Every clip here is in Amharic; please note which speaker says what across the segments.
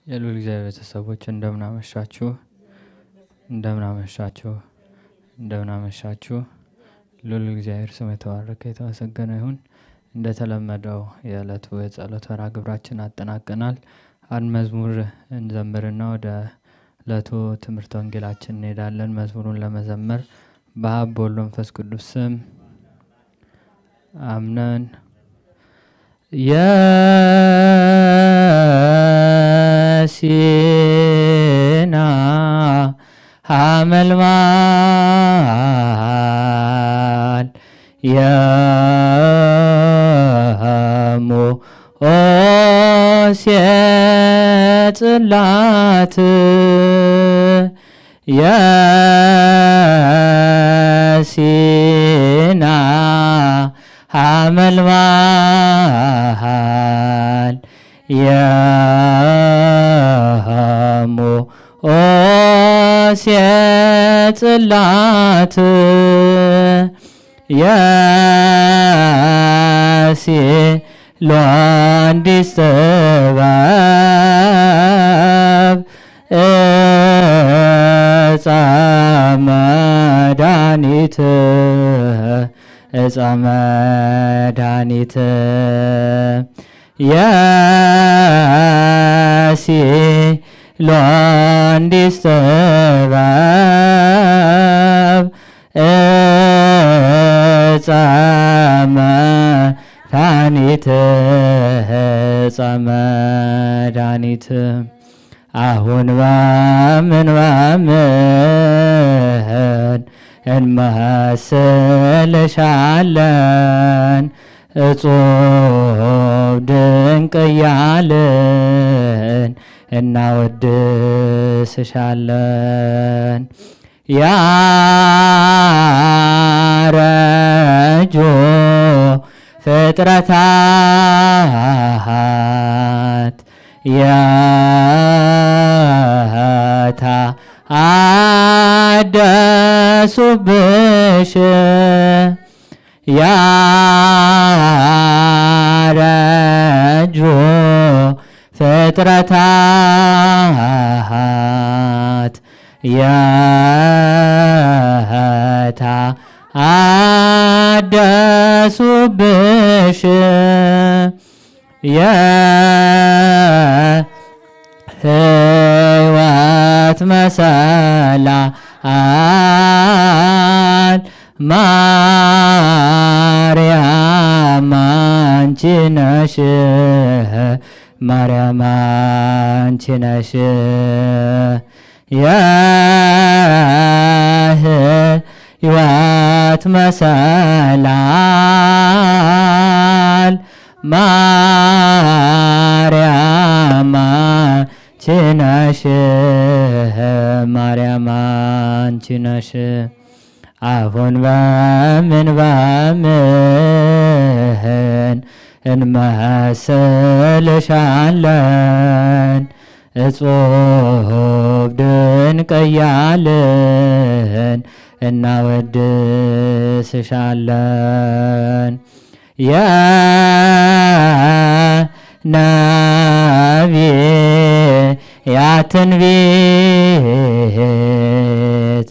Speaker 1: የሉል እግዚአብሔር ቤተሰቦች እንደምን አመሻችሁ፣ እንደምን አመሻችሁ፣ እንደምን አመሻችሁ። ሉል እግዚአብሔር ስም የተባረከ የተመሰገነ ይሁን። እንደተለመደው የዕለቱ የጸሎት ወራ ግብራችን አጠናቀናል። አንድ መዝሙር እንዘምርና ወደ ዕለቱ ትምህርት ወንጌላችን እንሄዳለን። መዝሙሩን ለመዘመር በአብ በወልድ በመንፈስ ቅዱስ ስም አምነን የሲና ሐመልማል የሞሴ ጽላት የሲና ሐመልማል የሞሴ ጽላት የሲሎንዲስ ጥበብ እፀ መድኃኒት እፀ መድኃኒት የሲሎንዲስ ጥበብ እፀ መድኃኒት እፀ መድኃኒት አሁን በምን በምን እንመስልሻለን እጹብ ድንቅ እያልን እናወድስሻለን። ያረጁ ፍጥረታት የታ አደሱብሽ ያረጁ ፍጥረታት የታ አደሱብሽ የህይወት መሰላል ማርያም አንቺ ነሽ ማርያም አንቺ ነሽ የህይወት መሰላል ማርያም አንቺ ነሽ ማርያም አንቺ ነሽ አሁን በምን በምን እንመስልሻለን እጹብ ድንቅ እያልን እናወድስሻለን። የነቢያትን ቤት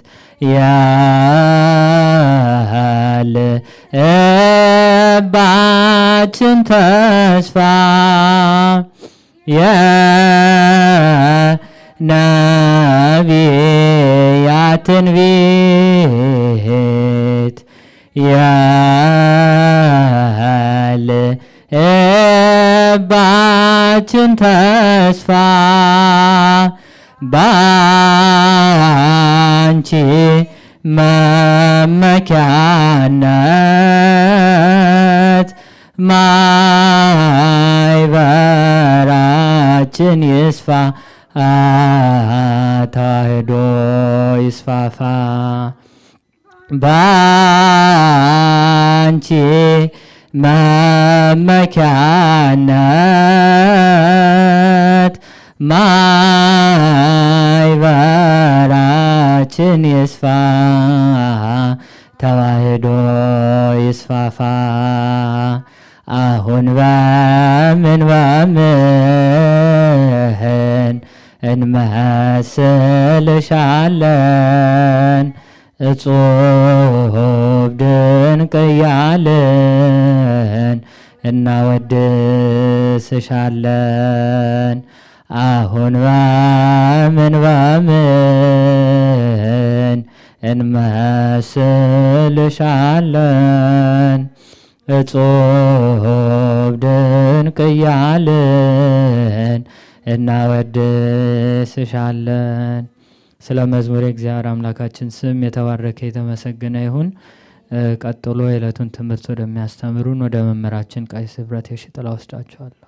Speaker 1: ያልባችን ተስፋ የነቢያትን ቤት ያልባችን ተስፋ ባንቺ መመኪያነት ማይበራችን ይስፋ ተዋህዶ ይስፋፋ ባንቺ መመኪያነት ማይበራችን ይስፋ ተዋህዶ ይስፋፋ አሁን በምን በምን እንመስልሻለን እጹብ ድንቅ እያልን እናወድስሻለን። አሁን በምን በምን እንመስልሻለን እጹብ ድንቅ እያልን እናወድስሻለን። ስለ መዝሙር እግዚአብሔር አምላካችን ስም የተባረከ የተመሰገነ ይሁን። ቀጥሎ የዕለቱን ትምህርት ወደሚያስተምሩን ወደ መምህራችን ቀሲስ ህብረት የሽጥላ ወስዳችኋለሁ።